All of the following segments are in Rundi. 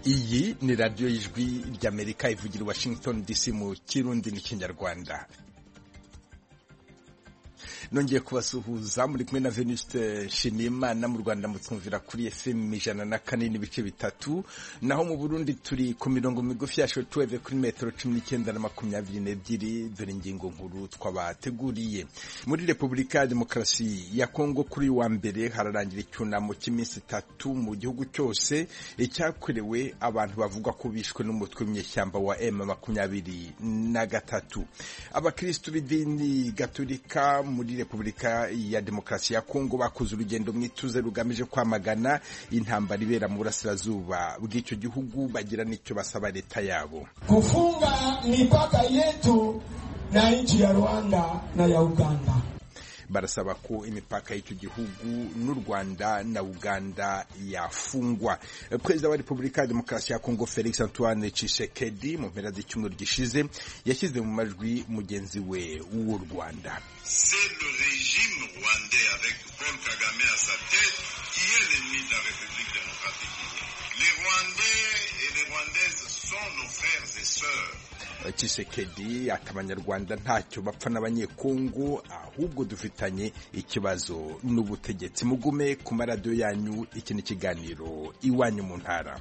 iyi ni radiyo y'ijwi ry'amerika ivugira i washington dc mu kirundi n'ikinyarwanda nongeye kubasuhuza muri kumwe na venuste nshimiyimana mu rwanda mutwumvira kuri fm ijana na kane n'ibice bitatu naho mu burundi turi ku mirongo migufi ya shotuweve kuri metero cumi n'icyenda na makumyabiri n'ebyiri dore ingingo nkuru twabateguriye muri repubulika ya demokarasi ya kongo kuri wa mbere hararangira icyunamo cy'iminsi itatu mu gihugu cyose cyakorewe abantu bavugwa ko bishwe n'umutwe w'inyeshyamba wa m makumyabiri na gatatu abakirisitu b'idini gaturika muri repubulika ya demokarasi ya kongo bakoze urugendo mu ituze rugamije kwamagana intambara ibera mu burasirazuba bw'icyo gihugu bagira n'icyo basaba leta yabo kufunga mipaka yetu na nchi ya Rwanda na ya Uganda barasaba ko imipaka y'icyo gihugu n'u Rwanda na Uganda yafungwa. Perezida wa Repubulika ya Demokarasi ya Kongo Felix Antoine Tshisekedi mu mpera z'icyumweru gishize yashyize mu majwi mugenzi we w'u Rwanda. C'est le régime rwandais avec Paul Kagame à sa tête qui est l'ennemi de la République démocratique. Les Rwandais et les Rwandaises sont nos frères et sœurs. Tshisekedi ati abanyarwanda ntacyo bapfa n'abanyekongo ahubwo dufitanye ikibazo n'ubutegetsi mugume ku maradiyo yanyu iki ni ikiganiro iwanyu mu ntara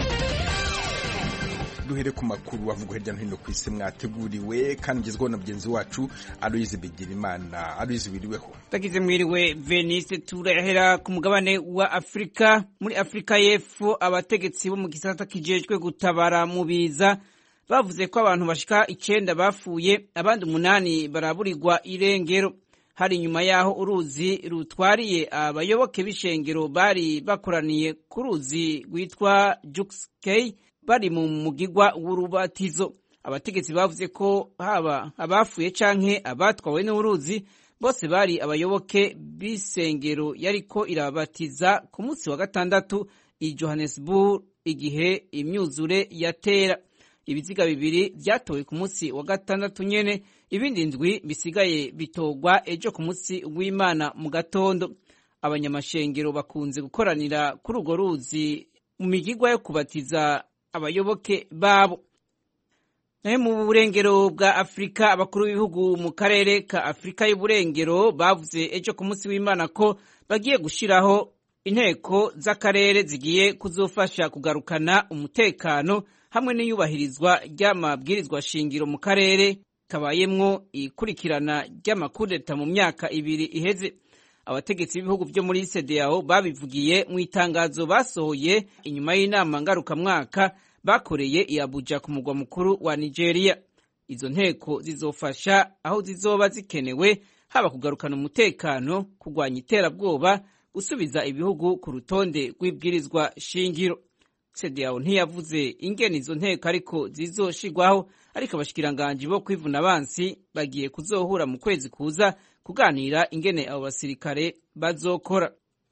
duhere ku makuru avugwa hirya no hino ku isi mwateguriwe kandi ugezweho na mugenzi wacu aloyizi bigirimana aloyizi wiriweho tagize mwiriwe venise turahera ku mugabane wa afurika muri afurika y'epfo abategetsi bo mu gisata kijejwe gutabara mu biza bavuze ko abantu bashika icenda bapfuye abandi umunani baraburirwa irengero hari inyuma y'aho uruzi rutwariye abayoboke b'ishengero bari bakoraniye ku ruzi rwitwa jukskey bari mu mugigwa w'urubatizo abategetsi bavuze ko haba abapfuye canke abatwawe n'uruzi bose bari abayoboke b'isengero yariko irabatiza ku munsi wa gatandatu i johannesburg igihe imyuzure yatera ibiziga bibiri byatowe ku munsi wa gatandatu nyene ibindi ndwi bisigaye bitogwa ejo ku munsi w'imana mu gatondo abanyamashengero bakunze gukoranira kuri urwo ruzi mu migigwa yo kubatiza abayoboke babo nayo mu burengero bwa afurika abakuru b'ibihugu mu karere ka afurika y'uburengero bavuze ejo ku munsi w'imana ko bagiye gushiraho inteko z'akarere zigiye kuzofasha kugarukana umutekano hamwe n'iyubahirizwa ry'amabwirizwa shingiro mu karere kabayemwo ikurikirana ry'amakudeta mu myaka ibiri iheze abategetsi b'ibihugu byo muri CEDEAO babivugiye mu itangazo basohoye inyuma y'inama ngarukamwaka bakoreye i Abuja ku mugwa mukuru wa Nigeria izo nteko zizofasha aho zizoba zikenewe haba kugarukana umutekano kurwanya iterabwoba gusubiza ibihugu ku rutonde rw'ibwirizwa shingiro CEDEAO ntiyavuze ingene izo nteko ariko zizoshigwaho ariko abashikiranganji bo kwivuna abansi bagiye kuzohura mu kwezi kuza kuganira ingene abo basirikare bazokora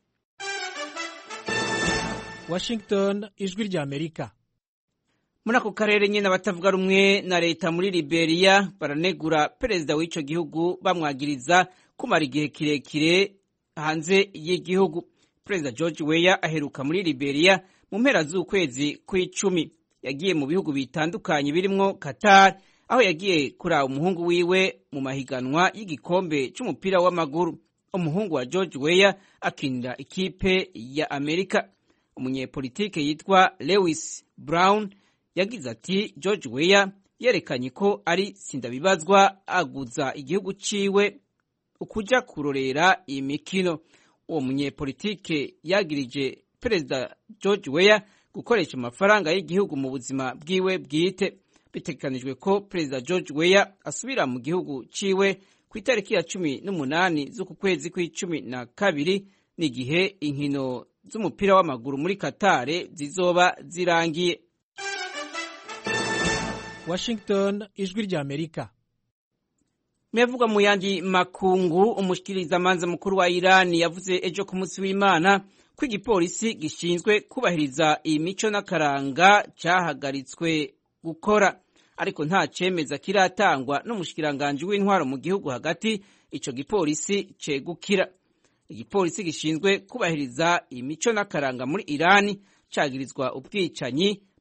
Washington ijwi rya Amerika muri ako karere nyine abatavuga rumwe na leta muri Liberia baranegura perezida w'ico gihugu bamwagiriza kumara igihe kirekire hanze y'igihugu perezida George Weah aheruka muri Liberia mu mpera z'ukwezi kw'icumi yagiye mu bihugu bitandukanye birimwo Qatar aho yagiye kuraba umuhungu wiwe mu mahiganwa y'igikombe c'umupira w'amaguru umuhungu wa George Weah akinira ikipe ya Amerika umunyepolitike yitwa Lewis Brown yagize ati George Weah yerekanye ko ari sindabibazwa aguza igihugu ciwe ukuja kurorera iyi mikino uwo munyepolitike yagirije perezida George Weah gukoresha amafaranga y'igihugu mu buzima bwiwe bwite bitegekanijwe ko perezida George Weah asubira mu gihugu ciwe ku itariki ya cumi n'umunani z'uku kwezi kw'icumi na kabiri n'igihe inkino z'umupira w'amaguru muri Qatar zizoba zirangiye Washington ijwi rya Amerika Mevugwa mu yandi makungu umushikirizamanza mukuru wa Iran yavuze ejo ku munsi w'Imana ko igipolisi gishinzwe kubahiriza iyi mico n'akaranga cyahagaritswe gukora ariko nta cemeza kiratangwa n'umushikiranganji w'intwaro mu gihugu hagati ico gipolisi cegukira igipolisi gishinzwe kubahiriza imico n'akaranga muri Irani cagirizwa ubwicanyi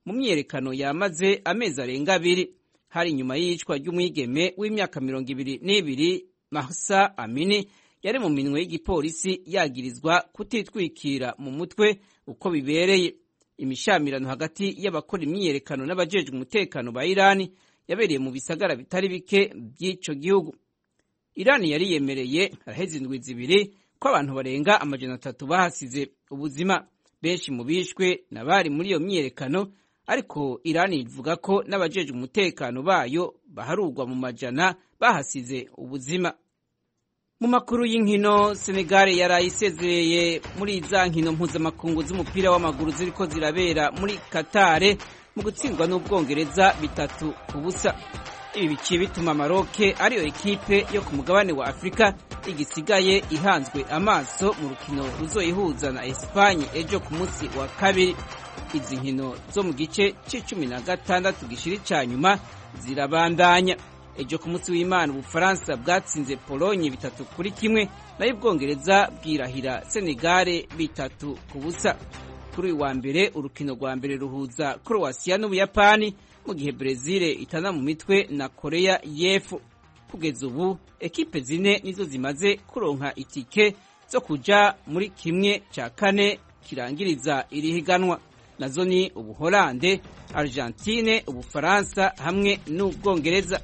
mu myiyerekano yamaze amezi arenga abiri hari inyuma y'iyicwa ry'umwigeme w'imyaka mirongo ibiri n'ibiri mahsa amini yari mu minwe y'igipolisi yagirizwa kutitwikira mu mutwe uko bibereye imishamirano hagati y'abakora imyiyerekano n'abajejwe umutekano ba irani yabereye mu bisagara bitari bike by'ico gihugu irani yari yemereye haraheze indwi zibiri ko abantu barenga amajana atatu bahasize ubuzima benshi mu bishwe n'abari muri iyo myiyerekano ariko irani ivuga ko n'abajejwe umutekano bayo baharurwa mu majana bahasize ubuzima mu makuru y'inkino senegal yaraye isezereye muri za nkino mpuzamakungu z'umupira w'amaguru ziriko zirabera muri katare mu gutsindwa n'ubwongereza bitatu ku busa ibi biciye bituma maroke ariyo ekipe yo ku mugabane wa afurika igisigaye ihanzwe amaso mu rukino ruzoyihuza na esipanye ejo ku munsi wa kabiri izi nkino zo mu gice c'icumi na gatandatu gishiri ca nyuma zirabandanya ejo ku munsi w'imana ubufaransa bwatsinze polonye bitatu kuri kimwe nayo ubwongereza bwirahira senegare bitatu ku busa kuri uyu wa mbere urukino rwa mbere ruhuza croatia n'ubuyapani mu gihe brezil itana mu mitwe na korea y'epfo kugeza ubu ekipe zine nizo zimaze kuronka itike zo kuja muri kimwe cya kane kirangiriza iri higanwa nazo ni ubuholande argentine ubufaransa hamwe n'ubwongereza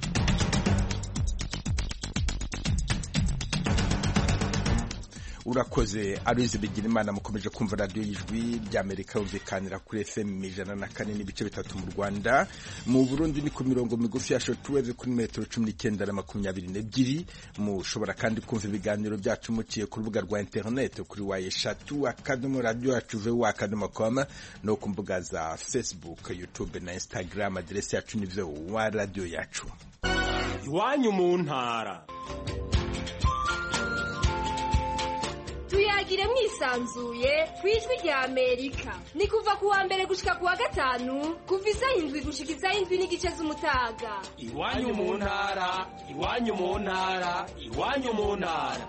urakoze aruzi bigira imana mukomeje kumva radiyo y'ijwi ry'amerika yumvikanira kuri fm ijana na kane n'ibice bitatu mu rwanda mu burundi ni ku mirongo migufi ya shotuweve kuri metero cumi n'icyenda na makumyabiri n'ebyiri mushobora kandi kumva ibiganiro byacu muciye ku rubuga rwa interineti kuri wa eshatu akadomo radiyo yacu vewa akadomo koma no ku mbuga za facebook youtube na instagram aderesi yacu ni vewa radiyo yacu iwanyu mu ntara tuyagire mwisanzuye ku ijwi rya amerika ni kuva ku wa mbere gushika ku wa gatanu kuva isaha indwi gushika isaha indwi n'igice z'umutaga iwanyu mu ntara iwanyu mu ntara iwanyu mu ntara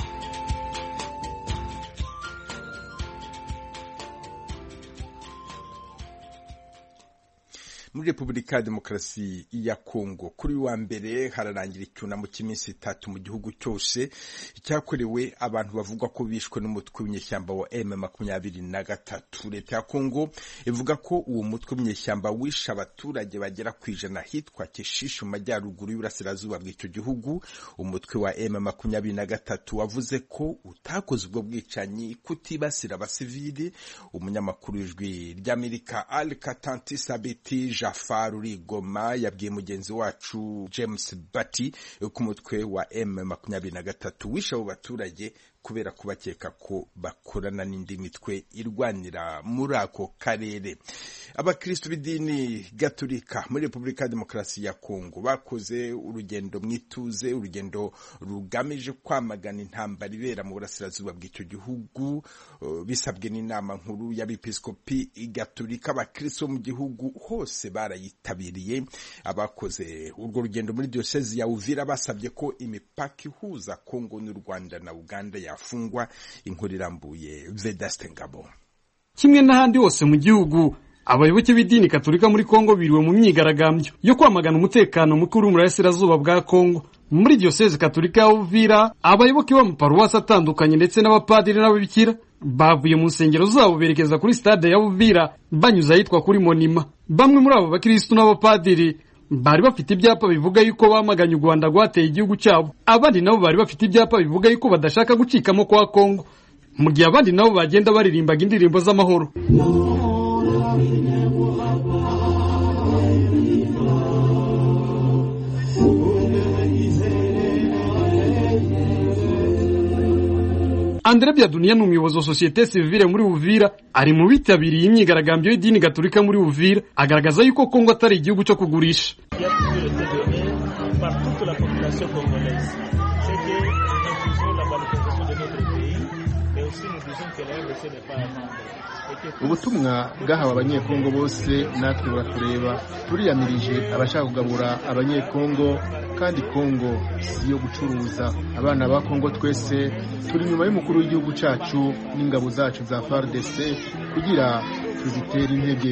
muri repubulika ya demokarasi ya kongo kuri wa mbere hararangira icyunamo cy'iminsi itatu mu gihugu cyose cyakorewe abantu bavugwa ko bishwe n'umutwe w'inyeshyamba wa m makumyabiri na gatatu leta ya kongo ivuga ko uwo mutwe w'inyeshyamba wishe abaturage bagera ku ijana hitwa kishishe mu majyaruguru y'uburasirazuba bw'icyo gihugu umutwe wa m makumyabiri na gatatu wavuze ko utakoze ubwo bwicanyi kutibasira abasivili umunyamakuru w'ijwi ry'amerika al katanti sabiti Jafar Urigoma yabwiye mugenzi wacu James Bati ku mutwe wa M makumyabiri na gatatu wishe abo baturage kubera kubakeka ko bakorana n'indi mitwe irwanira muri ako karere abakristo b'idini gaturika muri repubulika ya demokarasi ya kongo bakoze urugendo mu ituze urugendo rugamije kwamagana intambara ibera mu burasirazuba bw'icyo gihugu uh, bisabwe n'inama nkuru y'abepiskopi gaturika abakristo mu gihugu hose barayitabiriye abakoze urwo rugendo muri diyosezi ya uvira basabye ko imipaka ihuza kongo n'u rwanda na uganda ya afungwa inkuru irambuye vedaste ngabo kimwe n'ahandi hose mu gihugu abayoboke b'idini katolika muri kongo biriwe mu myigaragambyo yo kwamagana umutekano muke uri mu burasirazuba bwa kongo muri diyoseze katolika ya uvira abayoboke b'amaparuwasi atandukanye ndetse n'abapadiri n'ababikira bavuye mu nsengero zabo berekeza kuri stade ya uvira banyuze ahitwa kuri monima bamwe muri abo bakirisitu n'abapadiri bari bafite ibyapa bivuga yuko bamaganye u Rwanda rwateye igihugu cyabo abandi nabo bari bafite ibyapa bivuga yuko badashaka gucikamo kwa Kongo mu gihe abandi nabo bagenda baririmbaga indirimbo z'amahoro Andre Byaduniya ni umuyobozi wa sosiyete sivile muri Uvira ari mu bitabiriye imyigaragambyo y'idini gaturika muri Uvira agaragaza yuko Kongo atari igihugu cyo kugurisha ubutumwa bwahawe abanyekongo bose natwe buratureba turiyamirije abashaka kugabura abanyekongo kandi kongo si iyo gucuruza abana ba kongo twese turi inyuma y'umukuru w'igihugu cyacu n'ingabo zacu za fardc kugira tuzitere intege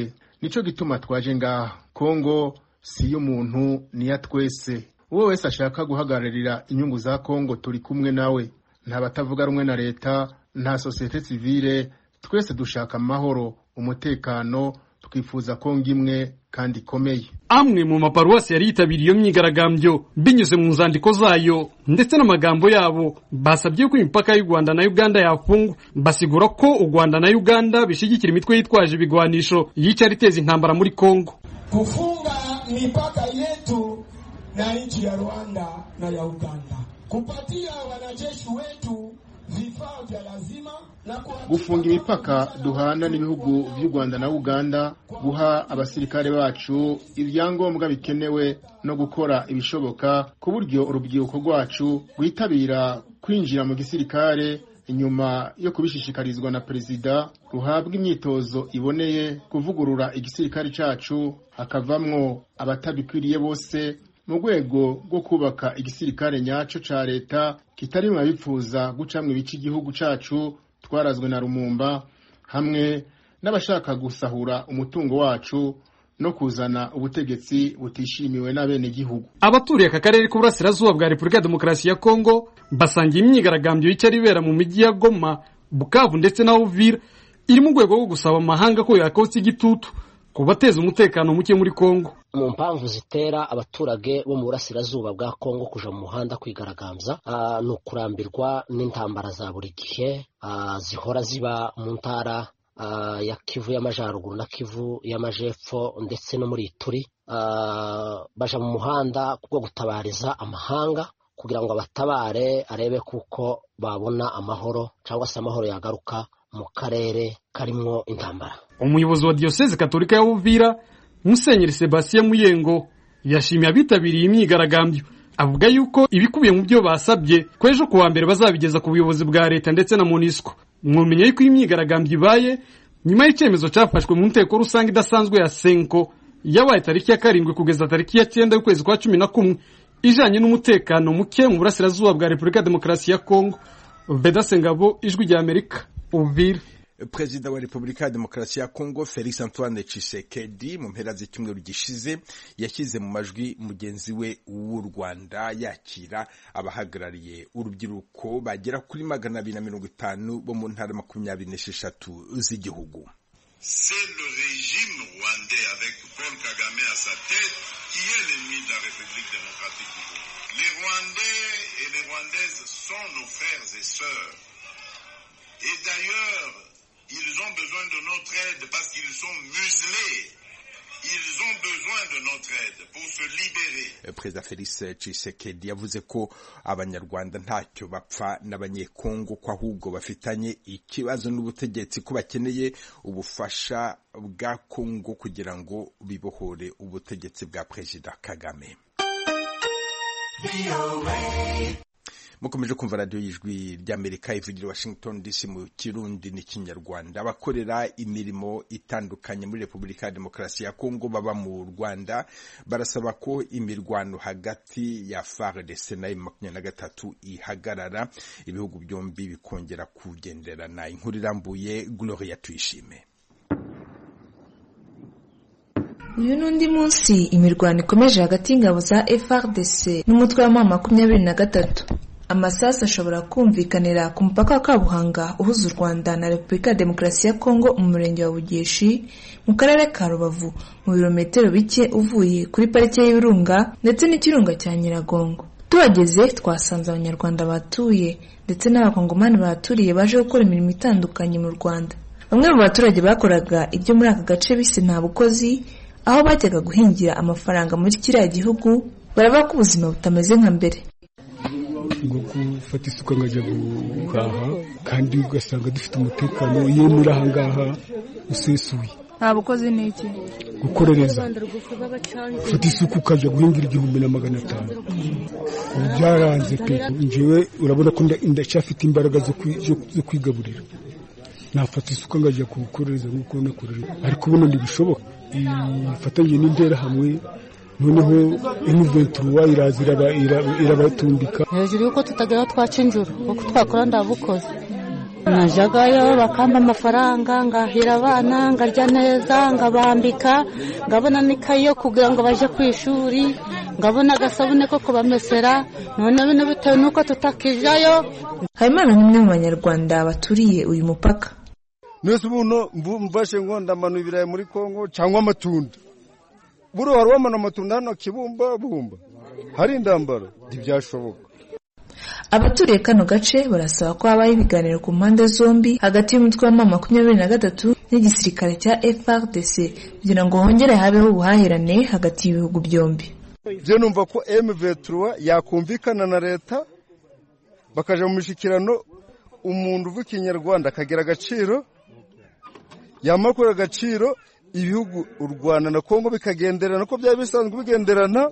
nico gituma twaje ngaha kongo si y'umuntu niya twese uwo wese ashaka guhagararira inyungu za kongo turi kumwe nawe nta batavuga rumwe na leta nta sosiyete sivile twese dushaka amahoro umutekano twifuza kongo imwe kandi ikomeye amwe mu maparuwasi yari yitabiriye iyo myigaragambyo binyuze mu nzandiko zayo ndetse n'amagambo yabo basabye ko imipaka y'u rwanda na uganda yafungwa basigura ko u rwanda na uganda bishyigikira imitwe yitwaje ibigwanisho yicara iteza intambara muri kongo kufunga mipaka yetu na nchi ya Rwanda na ya Uganda, kupatia wanajeshi wetu vifaa vya lazima na gufunga imipaka duhana n'ibihugu by'u Rwanda na Uganda, guha abasirikare bacu ibyangombwa bikenewe no gukora ibishoboka ku buryo urubyiruko rwacu rwitabira kwinjira mu gisirikare inyuma yo kubishishikarizwa na perezida ruhabwa imyitozo iboneye kuvugurura igisirikare cyacu hakavamwo abatabikwiriye bose mu rwego rwo kubaka igisirikare nyacyo cya leta kitari mu babipfuza gucamwa ibice igihugu cyacu twarazwe na rumumba hamwe n'abashaka gusahura umutungo wacu no kuzana ubutegetsi butishimiwe n'abenegihugu abaturiye aka karere k'uburasirazuba bwa repubulika ya demokarasi ya kongo basangiye imyigaragambyo yicara ibera mu mijyi ya goma bukavu ndetse na uvira iri mu rwego rwo gusaba amahanga ko yakotsa igitutu ku bateza umutekano muke muri kongo mu mpamvu zitera abaturage bo mu burasirazuba bwa kongo kuja mu muhanda kwigaragambya ni ukurambirwa n'intambara za buri gihe zihora ziba mu ntara ya kivu y'amajyaruguru na kivu y'amajepfo ndetse no muri turi baja mu muhanda bwo gutabariza amahanga kugira ngo abatabare arebe kuko babona amahoro cyangwa se amahoro yagaruka mu karere karimwo intambara umuyobozi wa diyoseze katolika ya uvira musenyeri sebastien muyengo yashimiye abitabiriye imyigaragambyo avuga yuko ibikubiye mu byo basabye ko ejo kuwa mbere bazabigeza ku buyobozi bwa leta ndetse na monisco mwumenya yuko iyi myigaragambyo ibaye nyuma y'icyemezo cyafashwe mu nteko rusange idasanzwe ya senko yabaye tariki ya karindwi kugeza tariki ya cyenda y'ukwezi kwa cumi na kumwe ijanye n'umutekano muke mu burasirazuba bwa repubulika ya demokarasi ya kongo vedase ngabo ijwi rya amerika uvira perezida wa repubulika ya demokarasi ya kongo felix antoine tshisekedi mu mpera z'icyumweru gishize yashyize mu majwi mugenzi we w'u rwanda yakira abahagarariye urubyiruko bagera kuri magana abiri na mirongo itanu bo mu ntara makumyabiri n'esheshatu z'igihugu C'est le régime rwandais avec Paul Kagame à sa tête qui est l'ennemi de la République démocratique du Congo. Les Rwandais et les Rwandaises sont nos frères et sœurs. Et d'ailleurs, ils ont besoin de notre aide parce qu'ils sont muselés. Ils ont besoin de notre aide pour se libérer. perezida felix tshisekedi yavuze ko abanyarwanda ntacyo bapfa n'abanyekongo ko ahubwo bafitanye ikibazo n'ubutegetsi ko bakeneye ubufasha bwa kongo kugira ngo bibohore ubutegetsi bwa perezida kagame mukomeje kumva radiyo y'ijwi ry'amerika ivugira washington dc mu kirundi n'ikinyarwanda abakorera imirimo itandukanye muri repubulika ya demokarasi ya kongo baba mu rwanda barasaba ko imirwano hagati ya fardc na makumyabiri na gatatu ihagarara ibihugu byombi bikongera kugenderana inkuru irambuye gloria tuyishime uyu ni undi munsi imirwano ikomeje hagati y'ingabo za frdc n'umutwe wa mama makumyabiri na gatatu amasasu ashobora kumvikanira ku mupaka wa kabuhanga uhuza u rwanda na repubulika ya demokarasi ya kongo mu murenge wa bugeshi mu karere ka rubavu mu birometero bike uvuye kuri parike y'ibirunga ndetse n'ikirunga cya nyiragongo tuhageze twasanze abanyarwanda batuye ndetse n'abakongomani bahaturiye baje gukora imirimo itandukanye mu rwanda bamwe mu baturage bakoraga ibyo muri aka gace bise nta bukozi aho bajyaga guhingira amafaranga muri kiriya gihugu baravuga ko ubuzima butameze nka mbere ngo gufata isuka nkajya guhaha kandi ugasanga dufite umutekano iyo muri aha ngaha usesuye nta bukozi ni iki gukorereza ufata isuka ukajya guhingira igihumbi na magana atanu ubu byaranze pe njyewe urabona ko ndacyafite imbaraga zo kwigaburira nafata isuka nkajya kuwukorereza nk'uko nakorera ariko ubundi ntibishoboka ifatanyije n'interahamwe noneho emuventuruwa iraza irabatundika hejuru y'uko tutagera twaca injuru kuko twakora ndabukoze najagayo bakampa amafaranga ngahira abana ngarya neza ngabambika ngabona n'ikayi yo kugira ngo baje ku ishuri ngabona agasabune ko kubamesera none bino bitewe n'uko tutakijayo habimana nk'umwe mu banyarwanda baturiye uyu mupaka nese ubuno mvashe ngo ndamanu ibirayi muri kongo cyangwa amatunda buriya wari wamana amatunda hano kibumba bumba hari indambara ntibyashoboka abaturiye kano gace barasaba ko habaho ibiganiro ku mpande zombi hagati y'umutwe wa makumyabiri na gatatu n'igisirikare cya FRDC kugira ngo hongere habeho ubuhahirane hagati y'ibihugu byombi byo numva ko M23 yakumvikana na leta bakaja mu mishikirano umuntu uvuga ikinyarwanda akagira agaciro yamara kubera agaciro ibihugu u Rwanda na Kongo bikagenderana uko byaba bisanzwe bigenderana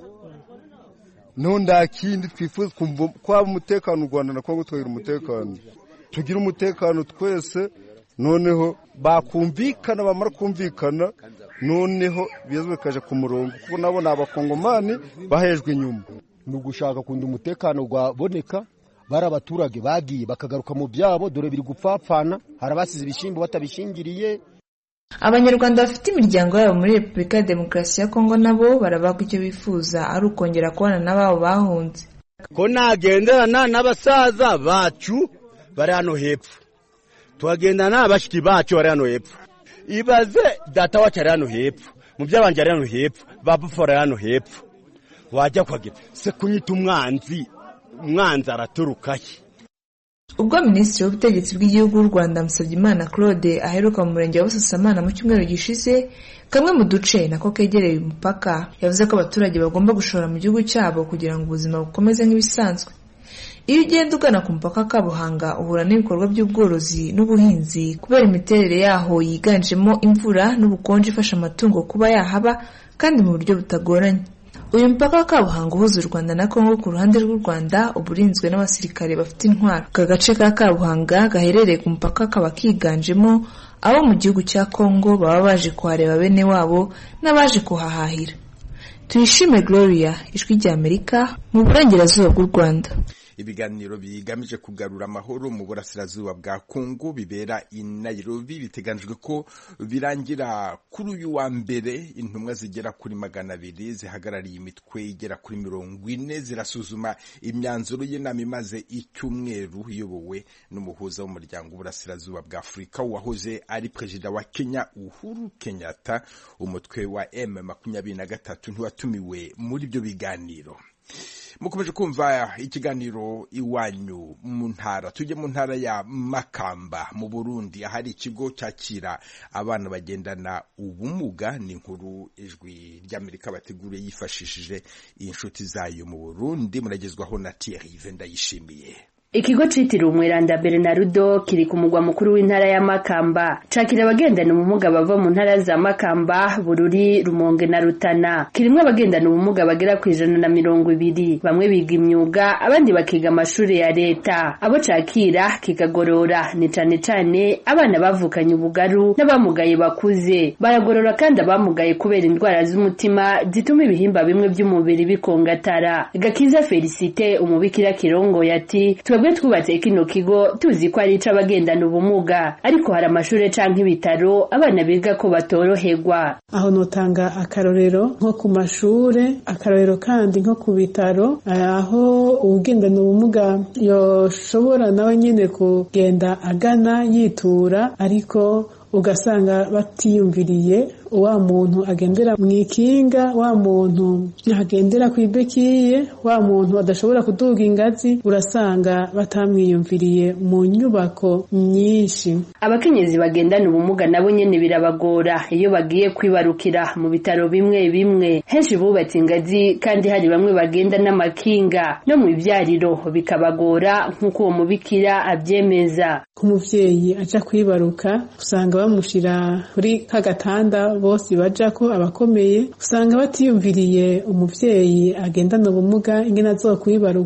no nta kindi twifuza kwaba umutekano u Rwanda na Kongo tukagira umutekano tugira umutekano twese noneho bakumvikana bamara kumvikana noneho biza bikaje ku murongo kuko nabo ni abakongomani bahejwe inyuma ni ugushaka kundi umutekano waboneka bari abaturage bagiye bakagaruka mu byabo dore biri gupfapfana hari abasize ibishyimbo batabishingiriye abanyarwanda bafite imiryango yabo muri repubulika ya demokarasi ya kongo nabo baravuga icyo bifuza ari ukongera kubana n'ababo bahunze ko nagenderana n'abasaza bacu bari hano hepfo tuhagendana n'abashiki bacu bari hano hepfo ibaze data wacu ari hano hepfo mu by'abanje ari hano hepfo babufu ari hano hepfo wajya kuhagera se kunyita umwanzi umwanzi araturukahe ubwo minisitiri w'ubutegetsi bw'igihugu w'u rwanda musabyimana claude aheruka mu murenge wa busasamana mu cyumweru gishize kamwe mu duce nako kegereye umupaka yavuze ko abaturage bagomba gushora mu gihugu cyabo kugira ngo ubuzima bukomeze nk'ibisanzwe iyo ugenda ugana ku mupaka kabuhanga uhura n'ibikorwa by'ubworozi n'ubuhinzi kubera imiterere yaho yiganjemo imvura n'ubukonje ifasha amatungo kuba yahaba kandi mu buryo butagoranye uyu mupaka wa kabuhanga uhuza u rwanda na kongo ku ruhande rw'u rwanda uba urinzwe n'abasirikare bafite intwaro aka gace ka kabuhanga gaherereye ku mupaka kaba kiganjemo abo mu gihugu cya kongo baba baje kuhareba bene wabo n'abaje kuhahahira tuyishime gloria ijwi ry'amerika mu burengerazuba bw'u rwanda ibiganiro bigamije kugarura amahoro mu burasirazuba bwa kongo bibera i nairobi biteganijwe ko birangira kuri uyu wa mbere intumwa zigera kuri magana abiri zihagarariye imitwe igera kuri mirongo ine zirasuzuma imyanzuro y'inama imaze icyumweru iyobowe n'umuhuza w'umuryango w'uburasirazuba bwa afurika wahoze ari perezida wa kenya uhuru kenyatta umutwe wa m makumyabiri na gatatu ntiwatumiwe muri ibyo biganiro mukomeje kumva ikiganiro iwanyu mu ntara tujye mu ntara ya makamba mu burundi ahari ikigo cyakira abana bagendana ubumuga ni inkuru ijwi ry'amerika bateguriye yifashishije inshuti zayo mu burundi muragezwaho na thierry ndayishimiye ikigo citiriwe umweranda Bernardo kiri ku mugwa mukuru w'intara ya Makamba cakira abagendana ubumuga bava mu ntara za Makamba Bururi Rumonge na Rutana kirimwo abagendana ubumuga bagera ku ijana na mirongo ibiri bamwe biga imyuga abandi bakiga amashuri ya leta abo cakira kikagorora ni cane cane abana bavukanye ubugaru n'abamugaye bakuze baragorora kandi abamugaye kubera indwara z'umutima zituma ibihimba bimwe by'umubiri bikongatara Gakiza Felicite umubikira kirongo yati twebwe twubatse kino kigo tuzi ko ari ic'abagendana ubumuga ariko hari amashure canke ibitaro abana biga ko batoroherwa aho notanga akarorero nko ku mashure akarorero kandi nko ku bitaro aho uwugendana ubumuga yoshobora nawe nyene kugenda agana yitura ariko ugasanga batiyumviriye wa muntu agendera mu ikinga wa muntu agendera ku ibekiye wa muntu adashobora kuduga ingazi urasanga batamwiyumviriye mu nyubako nyinshi abakenyezi bagendana ubumuga nabo nyene birabagora iyo bagiye kwibarukira mu bitaro bimwe bimwe henshi bubatse ingazi kandi hari bamwe bagenda n'amakinga no mu ivyariro bikabagora nk'uko uwo mubikira avyemeza ku muvyeyi aja kwibaruka usanga bamushira kuri ka gatanda bose bajako abakomeye usanga batiyumviriye umuvyeyi agendana ubumuga ingene azokwibaruka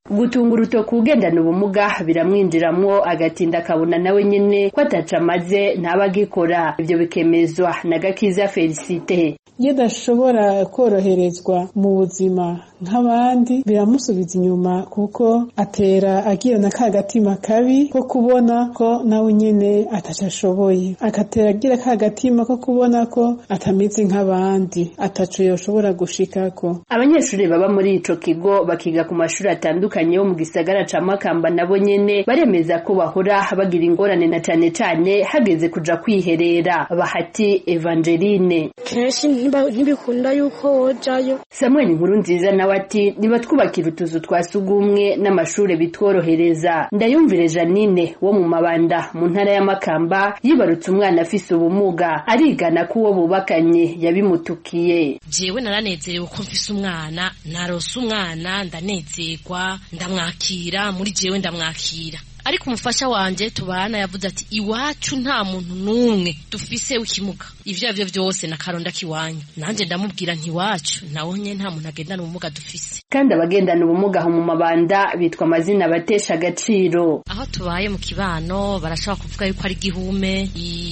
gutunga urutoki ugendana ubumuga biramwinjiramwo agatinda akabona nawe nyene ko ataca amaze ntaba agikora ivyo bikemezwa na gakiza felicite iyo adashobora koroherezwa mu buzima nk'abandi biramusubiza inyuma kuko atera agira na ka gatima kabi ko kubona ko nawe nyene ataco ashoboye agatera agira ka gatima ko kubona ko atameze nk'abandi ataco yoshobora gushikako abanyeshuri baba muri ico kigo bakiga ku mashuri atandukanye yo mu gisagara ca makamba nabo nyene baremeza ko bahora bagira ingorane na cane cane hageze kuja kwiherera bahati evangeline kenshi ntibikunda yuko wojayo samuel inkuru nziza nawe ati nibatwubakira utuzu twa sugumwe n'amashure bitworohereza ndayumvire janine wo mu mabanda mu ntara ya makamba yibarutse umwana afise ubumuga arigana ko uwo bubakanye yabimutukiye jewe naranezerewe ko mfise umwana narose umwana ndanezerwa ndamwakira muri jewe ndamwakira ariko umufasha wanje tubana yavuze ati iwacu nta muntu n'umwe dufise w'ikimuga ivyo arivyo vyose na karonda kiwanyu nanje ndamubwira nti iwacu nawe nye nta muntu agendana ubumuga dufise kandi abagendana ubumuga aho mu mabanda bitwa amazina batesha agaciro aho tubaye mu kibano barashobora kuvuga yuko ari igihume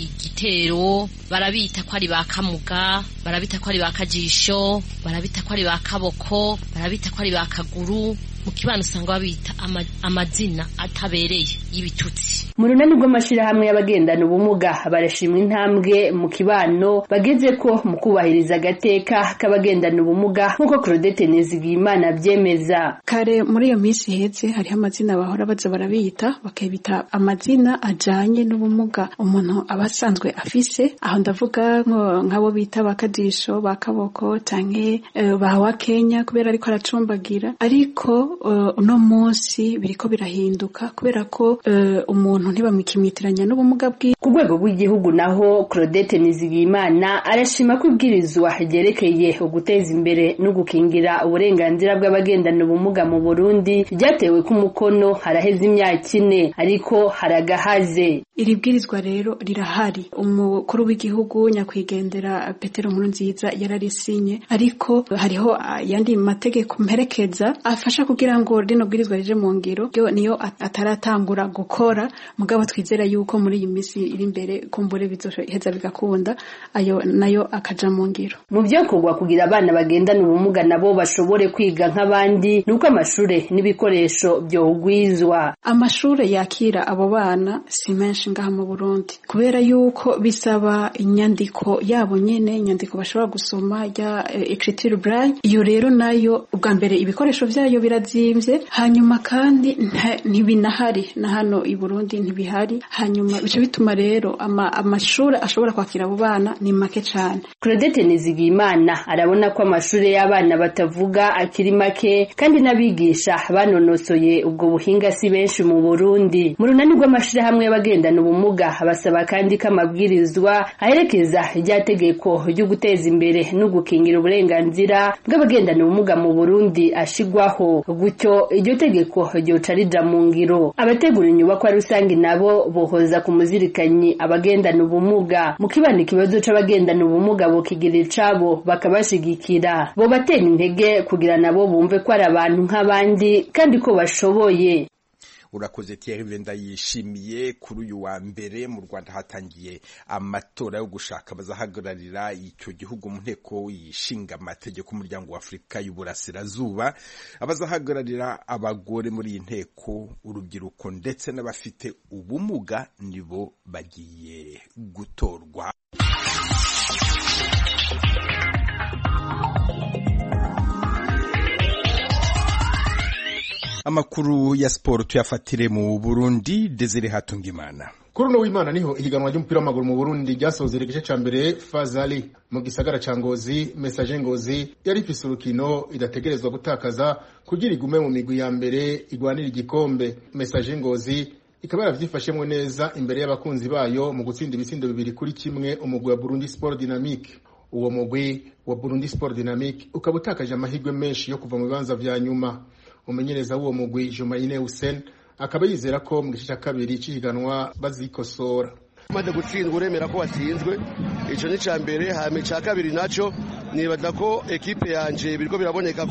igitero barabita ko ari ba kamuga barabita ko ari ba kajisho barabita ko ari ba kaboko barabita ko ari ba kaguru mu kibano usanga babita ama, amazina atabereye y'ibitutsi mu runani rw'amashirahamwe y'abagendana ubumuga barashimwa intambwe mu kibano bageze ko mu kubahiriza agateka k'abagendana ubumuga nk'uko Claudette Nizigiyimana abyemeza kare muri iyo minsi iheze hariho amazina bahora baza barabita bakabita amazina ajanye n'ubumuga umuntu aba asanzwe afise aho ndavuga nk'abo bita bakadisho bakaboko canke uh, bawa Kenya kubera ariko aracumbagira ariko uno munsi biriko birahinduka kubera ko umuntu ntibamwikimitiranya n'ubumuga bwiwe ku rwego rw'igihugu naho Claudette Nizigiyimana arashima ko ibwirizwa ryerekeye uguteza imbere no gukingira uburenganzira bw'abagendana ubumuga mu Burundi ryatewe ku mukono haraheze imyaka ine ariko haragahaze iri bwirizwa rero rirahari umukuru w'igihugu nyakwigendera Petero Nkurunziza yararisinye ariko hariho ayandi mategeko mperekeza afasha kugira ngo rino bwirizwa rije mu ngiro ryo niyo ataratangura gukora mugabo twizera yuko muri iyi minsi iri imbere kumbure bizoheza bigakunda ayo nayo akaja mu ngiro mu byakorwa kugira abana bagendana ubumuga nabo bashobore kwiga nk'abandi nuko amashure n'ibikoresho byohugwizwa amashure yakira abo bana si menshi ngaha mu Burundi kubera yuko bisaba inyandiko yabo nyene inyandiko bashobora gusoma ya écriture braille iyo rero nayo ubwa mbere ibikoresho vyayo birazimvye hanyuma kandi ntibinahari na hano i Burundi ntibihari hanyuma bice bituma rero amashuri ashobora kwakira abo bana ni make cane Claudette Nizigiyimana arabona ko amashuri y'abana batavuga akiri make kandi n'abigisha banonosoye ubwo buhinga si benshi mu Burundi mu runani rw'amashirahamwe y'abagendana ubumuga basaba kandi ko amabwirizwa aherekeza rya tegeko ryo guteza imbere no gukingira uburenganzira bw'abagendana ubumuga mu Burundi ashigwaho gutyo iryo tegeko ryoca rija mu ngiro abategura inyubakwa rusange nabo bohoza ku muzirikanyi abagendana ubumuga mu kibanda ikibazo c'abagendana ubumuga bokigira icabo bakabashigikira bo batera intege kugira nabo bumve ko ari abantu nk'abandi kandi ko bashoboye urakoze Thierry Venda yishimiye kuri uyu wa mbere mu Rwanda hatangiye amatora yo gushaka bazahagararira icyo gihugu mu nteko yishinga amategeko umuryango wa Afurika y'Uburasirazuba abazahagararira abagore muri iyi nteko urubyiruko ndetse n'abafite ubumuga nibo bagiye gutorwa amakuru ya siporo tuyafatire mu Burundi Desire Hatungimana kuri uno w'imana niho ihiganwa ry'umupira w'amaguru mu Burundi ryasozera igice ca mbere Fazali mu gisagara ca Ngozi Message Ngozi yari ifise urukino idategerezwa gutakaza kugira igume mu migwi ya mbere igwanira igikombe Message Ngozi ikaba yaravyifashemwo neza imbere y'abakunzi bayo mu gutsinda ibitsindo bibiri kuri kimwe umugwi wa Burundi Sport Dynamique uwo mugwi wa Burundi Sport Dynamique ukaba utakaje amahirwe menshi yo kuva mu bibanza vya nyuma umumenyereza w'uwo mugwi Jumaine Hussein akaba yizera ko mu gice cya kabiri cy'ihiganwa bazikosora umaze gutsindwa uremera ko watsinzwe icyo ni icya mbere hanyuma icya kabiri nacyo nibaza ko ekipe yanjye biriko biraboneka ko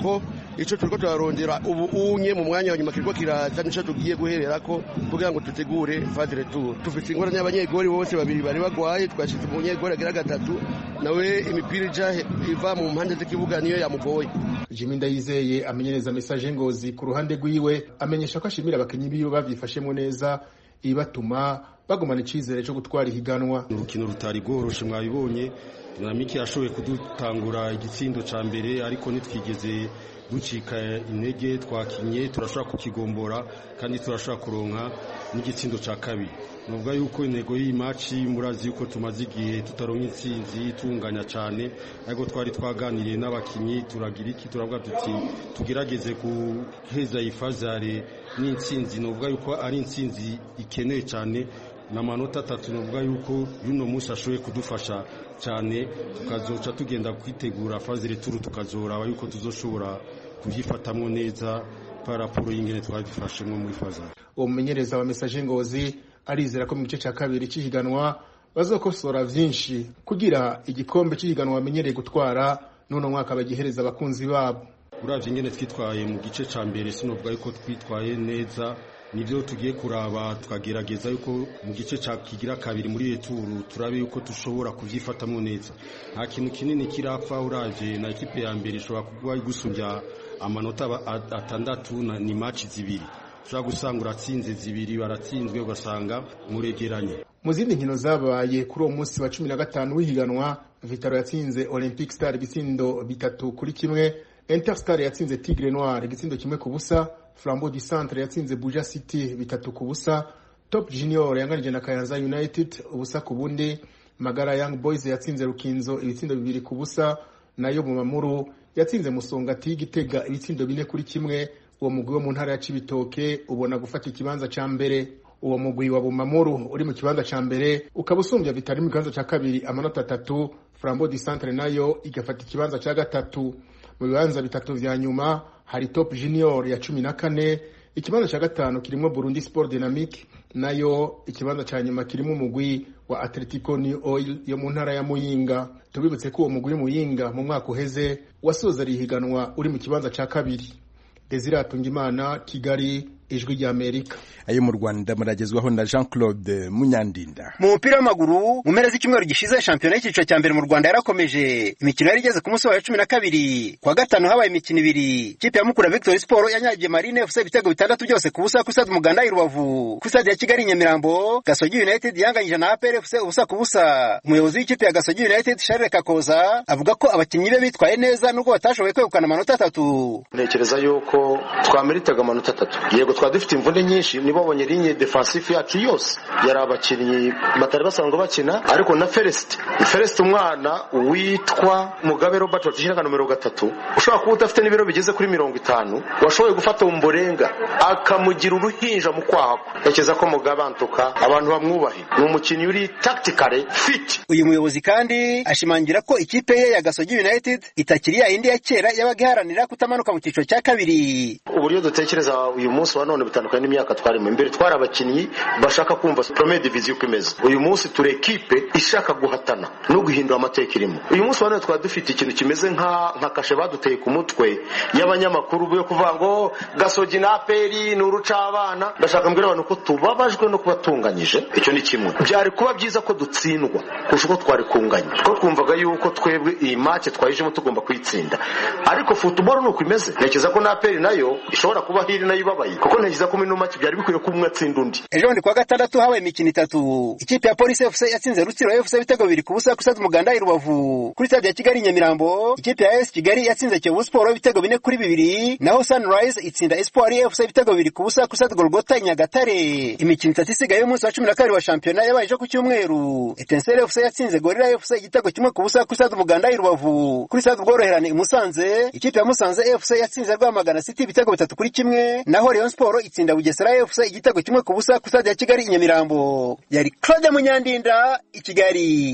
ico turiko turarondera ubu unye mu mwanya wa nyuma kiriko kiraza nico tugiye guhererako kugira ngo dutegure phase retour dufite ingorane y'abanyegori bose babiri bari bagwaye twashize umunyegori agira gatatu nawe imipira ija iva mu mpande z'ikibuga niyo yamugoye Jimmy Ndayizeye amenyereza message ngozi ku ruhande rwiwe amenyesha ko ashimira abakinyi biwe bavyifashemo neza ibatuma bagumana icizere cyo gutwara ihiganwa urukino rutari rworoshe mwabibonye dinamike yashoboye kudutangura igitsindo ca mbere ariko nitwigeze ducika intege twakinye turashobora kukigombora kandi turashobora kuronka n'igitsindo ca kabiri nuvuga yuko intego y'iyi maci murazi yuko tumaze igihe tutaronka intsinzi tunganya cyane ariko twari twaganiriye n'abakinyi turagira iki turavuga tuti tugerageze guheza iyi fazare n'intsinzi nuvuga yuko ari intsinzi ikenewe cyane n'amanota atatu nuvuga yuko y'uno munsi ashoboye kudufasha cyane tukazoca tugenda kwitegura fazire turu tukazoraba yuko tuzoshobora kubyifatamo neza parapuro y'ingene twabifashemo muri fazare uwo mumenyereza wa message ngozi arizera ko mu gice cya kabiri cy'ihiganwa bazokosora vyinshi kugira igikombe cy'ihiganwa bamenyereye gutwara none mwaka bagihereza abakunzi babo uravye ingene twitwaye mu gice ca mbere sinovuga yuko twitwaye neza nivyo tugiye kuraba tukagerageza yuko mu gice ca kigira kabiri muri returu turabe yuko dushobora kuvyifatamwo neza nta kintu kinini kirapfa uravye na ekipe ya mbere ishobora kuba igusumbya amanota atandatu ni match zibiri ushobora gusanga uratsinze zibiri baratsinzwe ugasanga muregeranye mu zindi nkino zabaye kuri uwo munsi wa cumi na gatanu w'ihiganwa vitaro yatsinze olympic star ibitsindo bitatu kuri kimwe interstar yatsinze tigre noir igitsindo kimwe ku busa flambeau du centre yatsinze buja city bitatu ku busa top junior yanganije na kayanza united ubusa ku bundi magara young boys yatsinze rukinzo ibitsindo bibiri ku busa nayo mu mamuru yatsinze musongati gitega ibitsindo bine kuri kimwe uwo mugwi wo mu ntara ya Cibitoke ubona gufata ikibanza ca mbere uwo mugwi wa Bumamuru uri mu kibanza ca mbere ukaba usumbya Vitali mu kibanza ca kabiri amanota atatu Flambeau du Centre nayo igafata ikibanza ca gatatu mu bibanza bitatu vya nyuma hari Top Junior ya cumi na kane ikibanza ca gatanu kirimo Burundi Sport Dynamique nayo ikibanza ca nyuma kirimo umugwi wa Atletico New Oil yo mu ntara ya Muyinga tubibutse ko uwo mugwi Muyinga mu mwaka uheze wasoza rihiganwa uri mu kibanza ca kabiri Desire Atungimana Kigali ijwi rya Amerika ayo mu Rwanda muragezwaho na Jean Claude Munyandinda mu mupira w'amaguru mu mpera z'icyumweru gishize shampiyona y'icyiciro cya mbere mu Rwanda yarakomeje imikino yari igeze ku munsi wa cumi na kabiri kuwa gatanu habaye imikino ibiri ikipe ya Mukura Victory Sport yanyagiye Marine FC ibitego bitandatu byose ku busa ku stade Umuganda i Rubavu ku stade ya Kigali Nyamirambo Gasogi United yanganyije na APR FC ubusa ku busa umuyobozi w'ikipe ya Gasogi United Charles Kakoza avuga ko abakinnyi be bitwaye neza nubwo batashoboye kwegukana amanota atatu ntekereza yuko twameritaga amanota atatu yego twari dufite imvune nyinshi nibabonye linye defensive yacu yose yari abakinnyi batari basanzwe bakina ariko na Felicite Felicite umwana witwa Mugabe Robert watishyiraga nomero gatatu ushobora kuba udafite n'ibiro bigeze kuri mirongo itanu washoboye gufata umborenga akamugira uruhinja mu kwaha ntekereza ko Mugabe antuka abantu bamwubahe ni umukinnyi uri tactically fit uyu muyobozi kandi ashimangira ko ikipe ye ya Gasogi United itakiri ya indi ya kera yabaga iharanira kutamanuka mu cyiciro cya kabiri uburyo dutekereza uyu munsi wa none bitandukanye n'imyaka twarimo imbere twari abakinnyi bashaka kumva premier division uko imeze uyu munsi turi ekipe ishaka guhatana no guhindura amateka irimo uyu munsi wa none twari dufite ikintu kimeze nka nka kashe baduteye ku mutwe y'abanyamakuru yo kuvuga ngo gasogi na aperi ni urucabana ndashaka mbwira abantu ko tubabajwe no kuba tunganyije icyo ni kimwe byari kuba byiza ko dutsindwa kurusha uko twari kunganya kuko twumvaga yuko twebwe iyi make twayijemo tugomba kuyitsinda ariko football ni uko imeze ntekereza ko na aperi nayo ishobora kuba hiri nayo ibabaye kuko ntekereza ko muri make byari bikwiye ko umwe atsinda undi ejo bundi kuwa gatandatu habaye imikino itatu ikipe ya polisi fc yatsinze rutsiro fc ibitego bibiri ku busa kuri stade umuganda i rubavu kuri stade ya kigali nyamirambo ikipe ya es kigali yatsinze kiyovu siporo ibitego bine kuri bibiri naho sunrise itsinda espoir fc ibitego bibiri ku busa kuri stade golgota i nyagatare imikino itatu isigaye y'umunsi wa cumi na kabiri wa shampiyona yabaye ejo ku cyumweru etenseri fc yatsinze gorira fc igitego kimwe ku busa kuri stade umuganda i rubavu kuri stade ubworoherane i musanze ikipe ya musanze fc yatsinze rwamagana city ibitego bitatu kuri kimwe naho rayon siporo itsinda bugesera fc igitego kimwe ku busa kuri stade ya kigali i nyamirambo yari claude munyandinda i kigali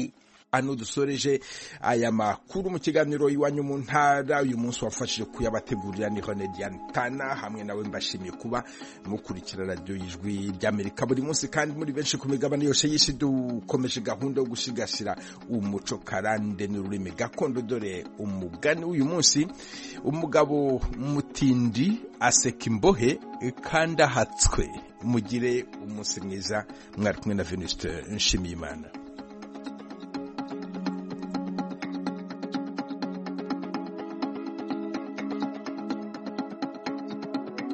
ano dusoreje aya makuru mu kiganiro iwanyu mu ntara uyu munsi wafashije kuyabategurira ni Hone Diane Tana hamwe nawe mbashimiye kuba mukurikira radio y'ijwi ry'Amerika buri munsi kandi muri benshi ku migabane yose y'isi dukomeje gahunda yo gusigasira umuco karande n'ururimi gakondo dore umugani uyu munsi umugabo mutindi aseka imbohe kandi ahatswe mugire umunsi mwiza mwari kumwe na Venuste Nshimiyimana